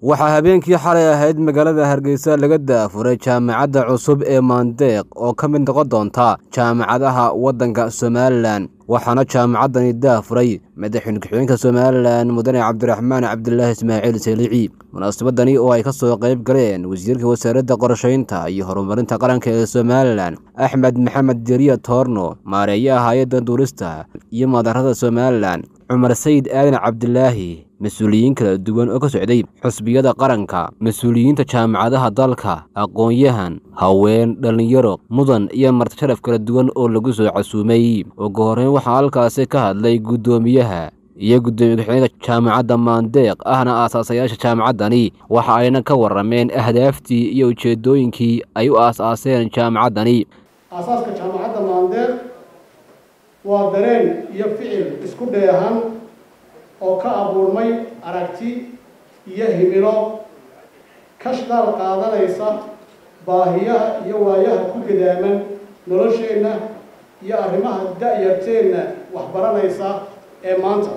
waxaa habeenkii xalay ahayd magaalada hargeysa laga daafuray jaamacadda cusub ee maandeeq oo ka mid noqon doonta jaamacadaha waddanka somalilan waxaana jaamacaddani daafuray madaxweyne ku-xigeenka somalilan mudane cabdiraxmaan cabdilaahi ismaaciil salici munaasabadani oo ay ka soo qayb galeen wasiirka wasaaradda qorshaynta iyo horumarinta qaranka ee somalilan axmed maxamed deriya toorno maareeyaha hay-adda duurista iyo maadarada somalilan cumar sayid aadan cabdilaahi mas-uuliyiin kala duwan oo ka socday xusbiyada qaranka mas-uuliyiinta jaamacadaha dalka aqoon-yahan haween dhallinyaro mudan iyo martisharaf kala duwan oo lagu soo casuumay ugu horreyn waxaa halkaasi ka hadlay guddoomiyaha iyo guddoomiye ku-xigeenka jaamacadda maandeeq ahna aasaasayaasha jaamacaddani waxa ayna ka warrameen ahdaaftii iyo ujeeddooyinkii ay u aas-aaseen jaamacaddani aasaaska jaamacadda maandeeq waa dareen iyo ficil isku dheehan oo ka abuurmay aragti iyo himilo ka shdaal qaadanaysa baahiyaha iyo waayaha ku gadaaman nolosheenna iyo arrimaha da-yarteenna waxbaranaysa ee maanta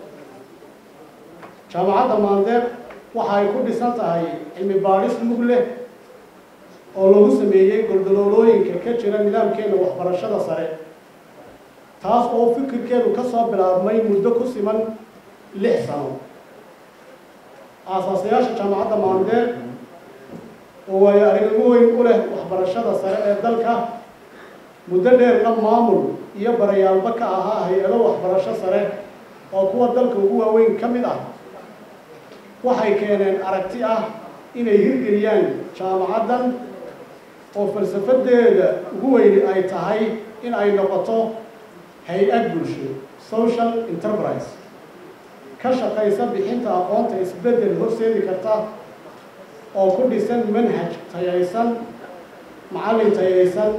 jaamacadda maandeeq waxa ay ku dhisan tahay cilmi baadhis mug leh oo lagu sameeyey goldaloolooyinka ka jira nidaamkeenna waxbarashada sare taas oo fikirkeedu ka soo bilaabmay muddo ku siman lix sano aasaasayaasha jaamacadda maandeeq oo waayo aragnimo weyn u leh waxbarashada sare ee dalka muddo dheerna maamul iyo barayaalba ka ahaa hay-ado waxbarasho sare oo kuwa dalka ugu waaweyn ka mid ah waxay keeneen aragti ah inay hirgeliyaan jaamacaddan oo falsafadeeda ugu weyni ay tahay in ay noqoto hay-ad bulsho social enterprise ka shaqaysa bixinta aqoonta isbeddel horseedi karta oo ku dhisan manhaj tayaysan macallin tayaysan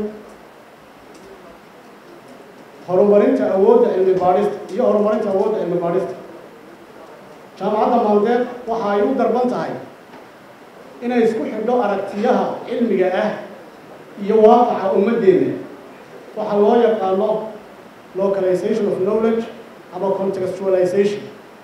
horumarinta awoodda cilmi baadhista iyo horumarinta awoodda cilmi baadhista jaamacadda maandeeq waxa ay u darban tahay inay isku xidho aragtiyaha cilmiga ah iyo waaqaca ummaddeena waxaa loo yaqaano localization of knowledge ama contextualization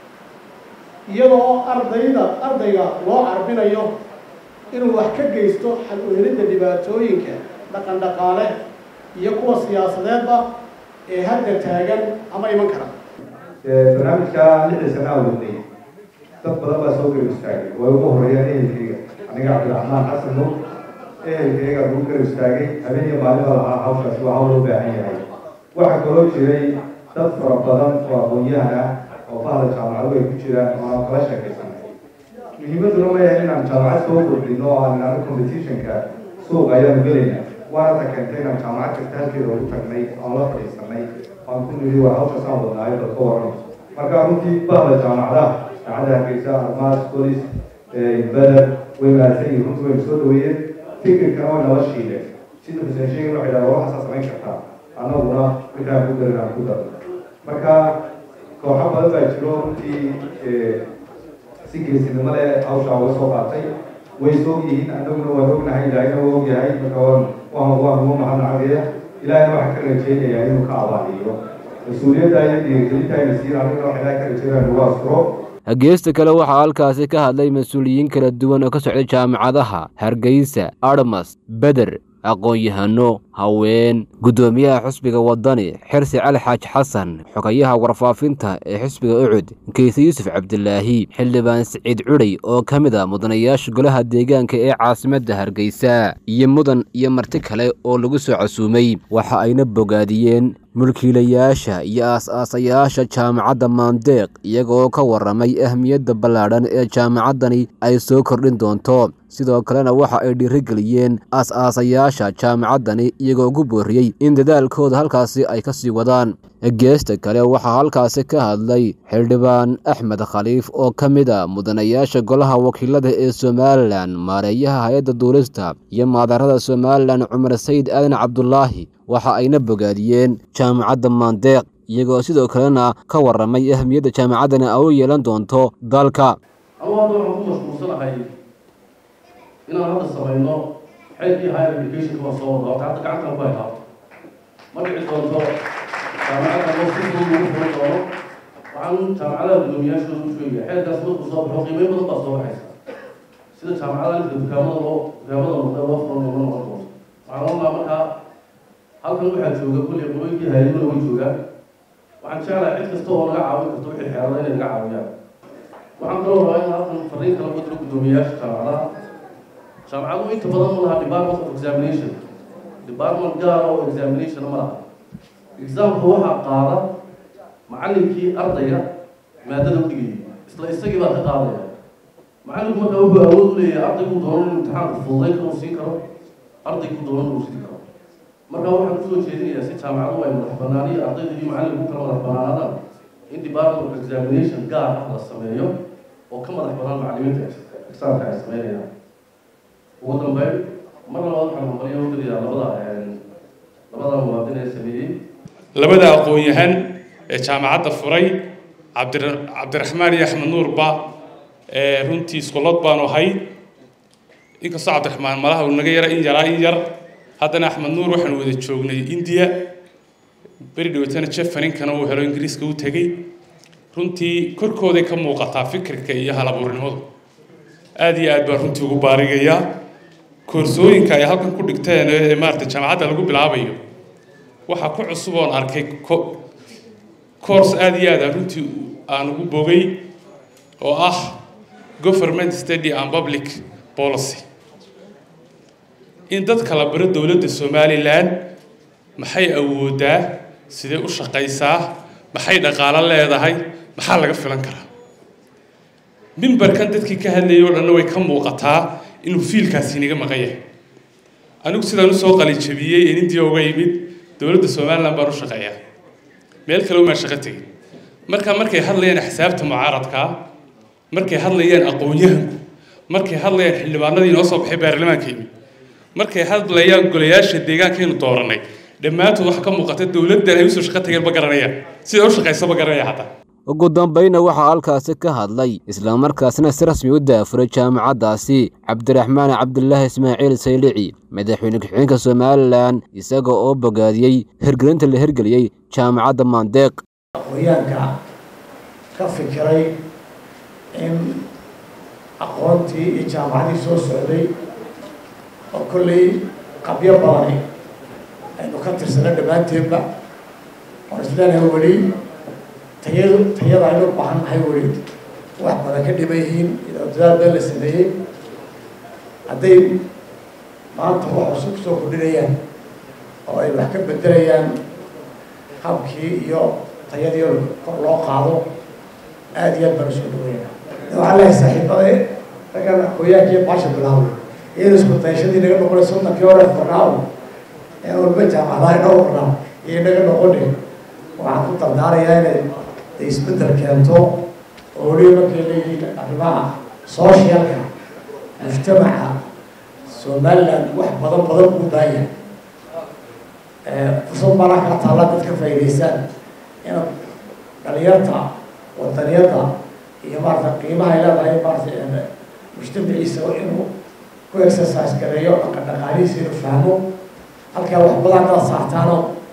iyadoo ardayda ardayga loo carbinayo inuu wax ka geysto xal uhelidda dhibaatooyinka dhaqan dhaqaale iyo kuwa siyaasadeedba ee hadda taagan ama iman kara barnaamijka lixdii sana wadnay dad badan baa soo garab istaagay way ugu horeeyaan ehelkeyga aniga cabdiraxmaan xasan nur ehelkeyga ugu garab istaagay habeen iyo maalin baa lahaa hawshaasi waa hawl loo baahan yahay waxaa kaloo jiray dad fara badan oo aqoon-yahan ah oo bahda jaamacadu ay ku jiraan oo aan kala sheekaysanay muhiimadduna ma yahay inaan jaamacad soo kordhino oo aan inaan competitionka suuq ayaanu gelayna waana ta keentay inaan jaamacad kasta halkeeda ugu tagnay oon la fadhiisanay oan ku nidhi war hawshaasaan wadnaayo dad ka warramo marka runtii bahda jaamacadaha jaamacadda hargeysa armaas bolis beder way mahadsan yihin runtii waynu soo dhaweeyeen fikirkana way nala shiileen sida xuseen sheegin waxay dhaha waxaasaa samayn kartaa annaguna wixii aan ku darin aan ku darno marka kooxo badan baa jiro runtii si geesinimo leh hawshaa uga soo qaatay way soog yihiin annaguna waan ognahay ilaahina waa ogyahay marka waan waan waan ugu mahadnacagaya ilaahina waxaan ka rajeynayaa inuu ka abaaliyo mas-uuliyadda iyo dhiirigelinta ayna siin annaguna wax ilaah ka rajeynaya nagu asturo geesta kale waxaa halkaasi ka hadlay mas-uuliyiin kala duwan oo ka socday jaamacadaha hargeysa armas beder aqoon-yahano haween guddoomiyaha xusbiga waddani xirsi cali xaaj xasan xogayaha warfaafinta ee xisbiga ucud keyse yuusuf cabdilaahi xildhibaan siciid cudhay oo ka mid a mudanayaasha golaha deegaanka ee caasimadda hargeysa iyo mudan iyo marti kale oo lagu soo casuumay waxa ayna bogaadiyeen mulkiilayaasha iyo aas-aasayaasha jaamacadda maandeeq iyagoo ka warramay ahmiyadda ballaadhan ee jaamacaddani ay soo kordhin doonto sidoo kalena waxa ay dhiirigeliyeen aas-aasayaasha jaamacaddani iyagoo ugu booriyey in dadaalkooda halkaasi ay ka sii wadaan geesta kale waxaa halkaasi ka hadlay xildhibaan axmed khaliif oo ka mid a mudanayaasha golaha wakiilada ee somalilan maareeyaha hay-adda duulista iyo maadarada somalilan cumar sayid aadan cabdulaahi waxa ayna bogaadiyeen jaamacadda maandeeq iyagoo sidoo kalena ka warramay ahmiyadda jaamacaddani ay u yeelan doonto dalka inaan hadda samayno xeelkii higher educationka waa soo wada oo hadda gacantan ku haytaa ma dhici doonto jaamacadda loo si fudud ugu furan doono waxaan jaamacadaha guddoomiyaashooda u sheegaya xeelkaas markuu soo baxo qiimeyn badan baa soo baxaysa sida jaamacadaha inta dukaamada loo dukaamada noqda loo furan loo noqon doono waxaan oranaa markaa halkan waxaa jooga kulli qolooyinkii hayaduna way joogaan waxaan jeclahay cid kasta oo naga caawin karto wixii xeelada inay naga caawiyaan waxaan kaloo rabaa in halkan fariin kala u diro guddoomiyayaasha jaamacadaha jaamacadu inta badan ma laha department of examination department gaar oo examination ma laha examka waxaa qaada macallinkii ardayga maadada u dhigayay isla isagii baa ka qaadaya macallinku markaa wuxuu awood u leeyahay ardaygu doono inuu imtixaanka fududayn karo uu siin karo ardaygu doono inuu siin karo marka waxaan kusoo jeedinayaa si jaamacadu ay madax banaan iyo ardayda iyo macallinku kala madax banaanaadaan in department of examination gaar ah la sameeyo oo ka madax banaan macallimiinta exaamka ay sameynayaan ugu dambeyn mar labaad waxaan hambalyo u geliyaa labada labada muwaadin ee sameeyey labada aqoon-yahan ee jaamacadda furay cabdi cabdiraxmaan iyo axmed nuurba runtii iskulood baanu ahay inkastoo cabdiraxmaan malaha uu naga yara in yaraa in yar haddana axmed nuur waxaanu wada joognay indiya beri dhawatana jefaninkana uu helo ingiriiska u tegey runtii korkooday ka muuqataa fikirka iyo halabuurnimadu aada iyo aad baan runtii ugu baarigayaa koorsooyinka ay halkan ku dhigteen ee maarata jaamacadda lagu bilaabayo waxaa ku cusub oon arkay course aada iyo aad aan runtii aan ugu bogay oo ah government study and public policy in dadka la baro dowladda somalilan maxay awoodaa sidee u shaqaysaa maxay dhaqaalo leedahay maxaa laga filan karaa mimbarkan dadkii ka hadlayay oo dhanna way ka muuqataa inuu fiilkaasi inaga maqan yahay anigu sidaan usoo qalijabiyey ee indiya uga yimid dowladda somalilan baan u shaqeeyaa meel kale umaan shaqo tegin marka markay hadlayaan xisaabta mucaaradkaa markay hadlayaan aqoon-yahanku markay hadlayaan xildhibaanadii inoo soo baxay baarlamaanka yimid markay hadlayaan golayaasha deegaankaynu dooranay dhammaantood waxa ka muuqata dowladdan ay usoo shaqo tageen ma garanayaan sida u shaqaysa ma garanaya hataa ugu dambayna waxaa halkaasi ka hadlay islamarkaasna si rasmi u daafuray jaamacaddaasi cabdiraxmaan cabdulaahi ismaaciil saylici madaxweyne ku-xigeenka somalilan isaga oo bogaadiyey hirgelinta la hirgeliyey jaamacadda maandeeq aqoonyaanka ka fikiray in aqoontii iyo jaamacadii soo socday oo kolley qabyo badani aynu ka tirsana dhammaanteedba oon isleenahay weli tayadu tayada aynu u baahan nahay weli wax badan ka dhiban yihiin dadaal been la sameeyey hadday maanta wax cusub kusoo kordhinayaan oo ay wax ka bedelayaan habkii iyo tayadii kor loo qaado aada iyo aad baan usoo dhaweynaa waxaa lehay saaxiibada raggan aqooyaankii baasha bilaabay iyada isku dayashadii naga noqonay soddonkii hore farnaaw ee walba jaamacadaha inoo warnaa iyo naga noqoni waxaan ku dardaarayaa inay isbeddel keento oo weliba markay leeyihiin arrimaha sooshyalka mujtamaca somaliland wax badan badan ugu baahan fursad baana kaa taalla dad ka faa'idaysaan inaad dhalinyarta wadaniyadda iyo maarata qiimaha ay leedahay maarata mujtamaciisa inuu ku exercise gareeyo dhaqan dhaqaalihiisa inuu fahmo halkaa wax badan hadaad saartaanoo